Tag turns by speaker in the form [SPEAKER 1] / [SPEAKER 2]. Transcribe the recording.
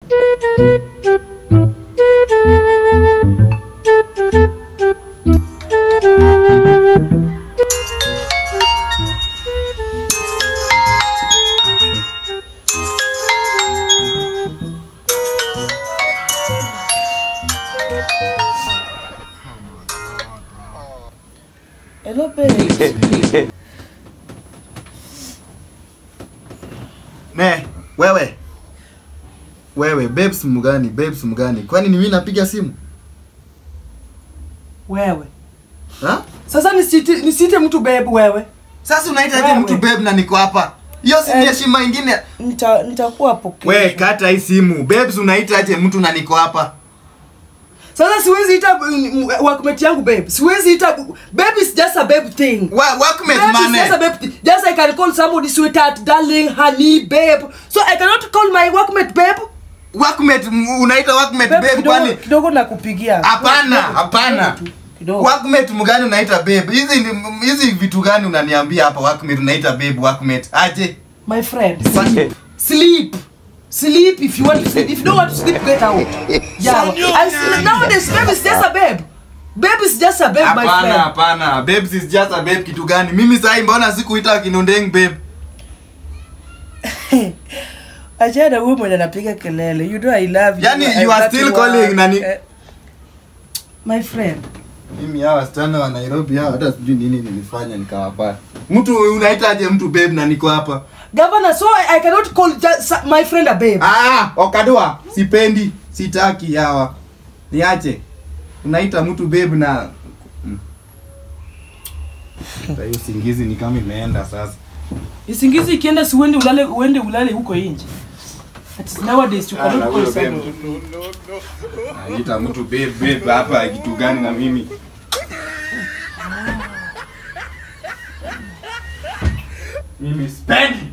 [SPEAKER 1] Hello babe.
[SPEAKER 2] Ne, wewe. Wewe, babes mgani? Babes mgani? Kwani ni mimi napiga simu?
[SPEAKER 1] Wewe.
[SPEAKER 2] Ha?
[SPEAKER 1] Sasa nisite nisite mtu babe wewe.
[SPEAKER 2] Sasa unaita
[SPEAKER 1] Wewe.
[SPEAKER 2] mtu babe na niko hapa. Hiyo si ni
[SPEAKER 1] Eh.
[SPEAKER 2] heshima ingine.
[SPEAKER 1] Nita nitakuwa pokea.
[SPEAKER 2] We, kata hii simu. Babes unaita aje mtu na niko hapa?
[SPEAKER 1] Sasa siwezi ita mm, workmate yangu babe. Siwezi ita babe is just a babe thing.
[SPEAKER 2] Wa workmate
[SPEAKER 1] Babe is just a
[SPEAKER 2] man.
[SPEAKER 1] babe thing. Just I can call somebody sweetheart, darling, honey, babe. So I cannot call my workmate babe.
[SPEAKER 2] Workmate m- unaita workmate
[SPEAKER 1] Babe,
[SPEAKER 2] babe
[SPEAKER 1] kidogo,
[SPEAKER 2] kwani?
[SPEAKER 1] kidogo nakupigia.
[SPEAKER 2] Hapana,
[SPEAKER 1] Kidogo,
[SPEAKER 2] hapana.
[SPEAKER 1] kidogo tu, Kidogo.
[SPEAKER 2] Workmate mgani unaita babe? Hizi ni- hizi vitu gani unaniambia hapa workmate unaita babe workmate? Aje?
[SPEAKER 1] My friend, sleep. sleep. Sleep if you want to sleep. If you don't want to sleep, get out. Yeah. I sleep. Nowadays, babe is just a babe. Babe is just a babe, my
[SPEAKER 2] Hapana,
[SPEAKER 1] friend.
[SPEAKER 2] hapana. Babes is just a babe kitu gani? Mimi sahi mbona sikuita kinondeng babe?
[SPEAKER 1] Achana huyu mwenye anapiga kelele. You know I love you.
[SPEAKER 2] Yani,
[SPEAKER 1] I
[SPEAKER 2] you are
[SPEAKER 1] love
[SPEAKER 2] still
[SPEAKER 1] you,
[SPEAKER 2] calling
[SPEAKER 1] uh,
[SPEAKER 2] nani?
[SPEAKER 1] eh, My
[SPEAKER 2] Mimi hawa wasichana wa Nairobi hawa hata sijui nini nilifanya nikawapata. Mtu unaitaje mtu babe na niko hapa?
[SPEAKER 1] Governor, so I, I cannot call just my friend a babe.
[SPEAKER 2] Ah, okadua, sipendi, sitaki hawa. Niache. Unaita mtu babe na Mm. Sasa hiyo singizi ni kama imeenda sasa.
[SPEAKER 1] Isingizi ikienda si uende ulale uende ulale huko nje. At nowadays you
[SPEAKER 2] Ah, na
[SPEAKER 1] cannot
[SPEAKER 2] huyo
[SPEAKER 1] call
[SPEAKER 2] babe.
[SPEAKER 1] somebody.
[SPEAKER 2] Naita mtu babe babe hapa kitu gani na mimi? Mimi sipendi.